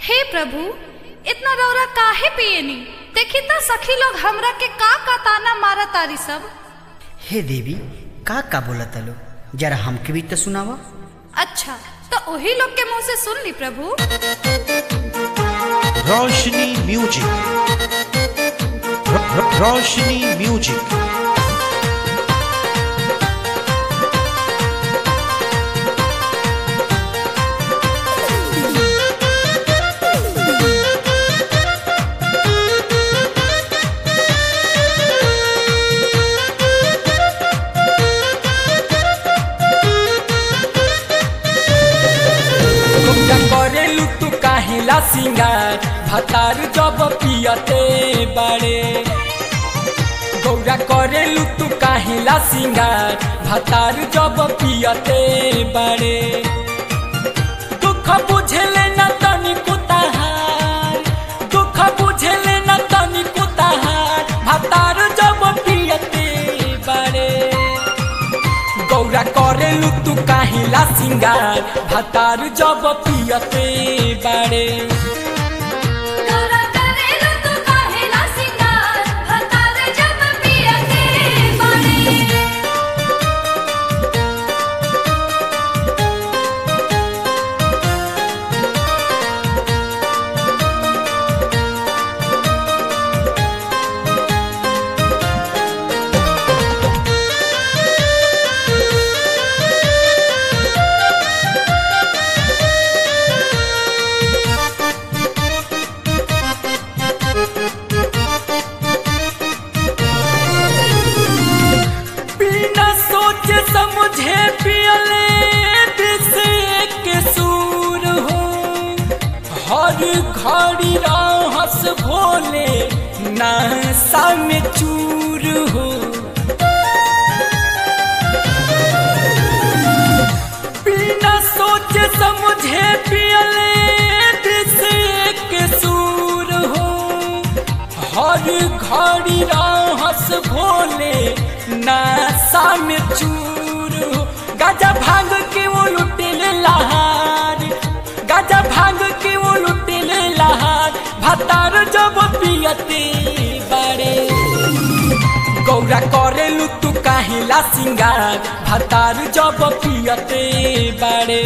हे प्रभु इतना रौरा काहे पियनी देखी त सखी लोग हमरा के का का ताना मारा तारी सब हे देवी का का बोलत लो जरा हमके भी तो सुनावा अच्छा तो वही लोग के मुंह से सुन ली प्रभु रोशनी म्यूजिक रो- रो- रोशनी म्यूजिक तुमका करेलू तू काहेला सिंगार भतार जब पियते बाड़े गौरा करेलू तू काहेला सिंगार भतार जब पियते बाड़े दुख बुझेले न तनी कुताहार दुख बुझेले न तनी कुताहार भतार जब पियते बाड़े गौरा करेलू तू काहिला सिंगार भातार जब पियते बाड़े बिना सोचे समझे पियले विष के सूर हो हर घड़ी रहस भोले नासा में चूर हो बिना सोचे समझे पियले विष के सूर हो हर घड़ी रहस भोले नासा में चूर हो गाजा भांग के वो लुटेले लहार गाजा भांग के वो लुटेले लहार भतार जब पियते बाड़े गौरा करेलू तू काहिला सिंगार भतार जब पियते बाड़े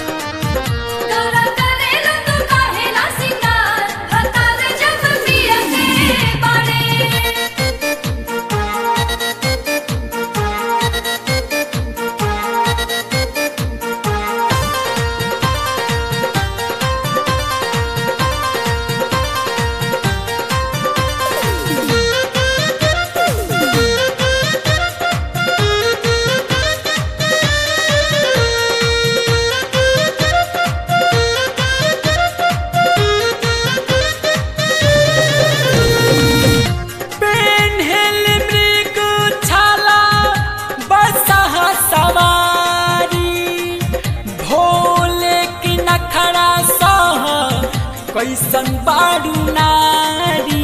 पेन्हल मृग छाला बसहा सवारी भोले की नखड़ा सह कैसन बाड़ू नारी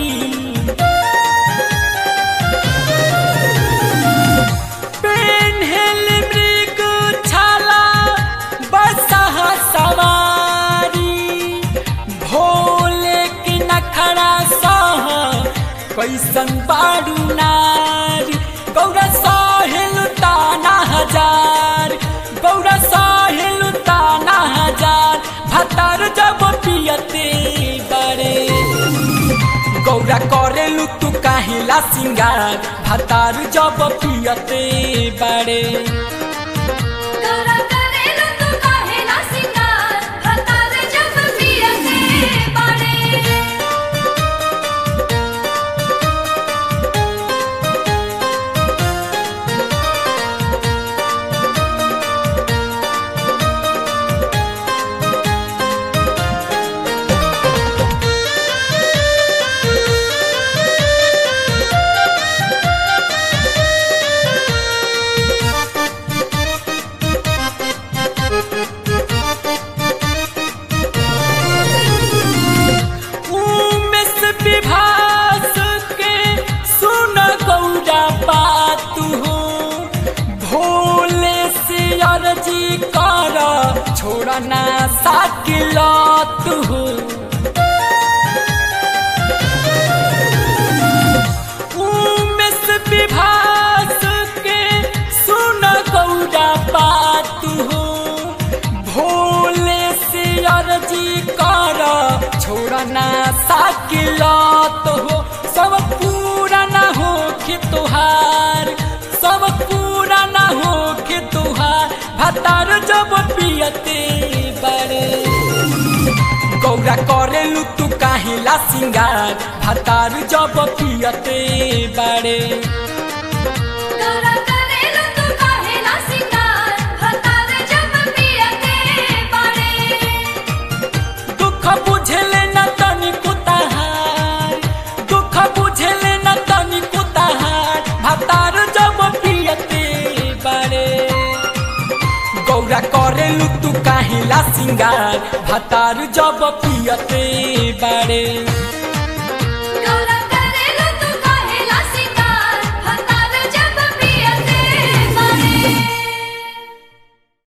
पेन्हल मृग छाला बसहा सवारी भोले की नखड़ा सह कैसन बाड़ू नारी गौरा साहिल ताना हजार गौरा साहिल ताना हजार भतार जब पियते बड़े गौरा करेलू तू काहिला सिंगार भतार जब पियते बड़े उमेश विभास के सुन गौरा बात हो भोले से अर्जी कर छोड़ना साकिलत हो छोड़ा ना साकिलत हो सब पूरा ना हो के तुहार सब पूरा ना हो के तुहार भतार जब पियते बड़े गौरा करेलू तू काहिला सिंगार भतार जब पियते बड़े गौरा करेलू तू काहेला सिंगार भतार जब पियते बाड़े दुख बुझेले न तनिको तहार दुख बुझेले न तनिको तहार भतार जब पियते बड़े गौरा करेलू तू काहिला सिंगार भतार जब पियते बड़े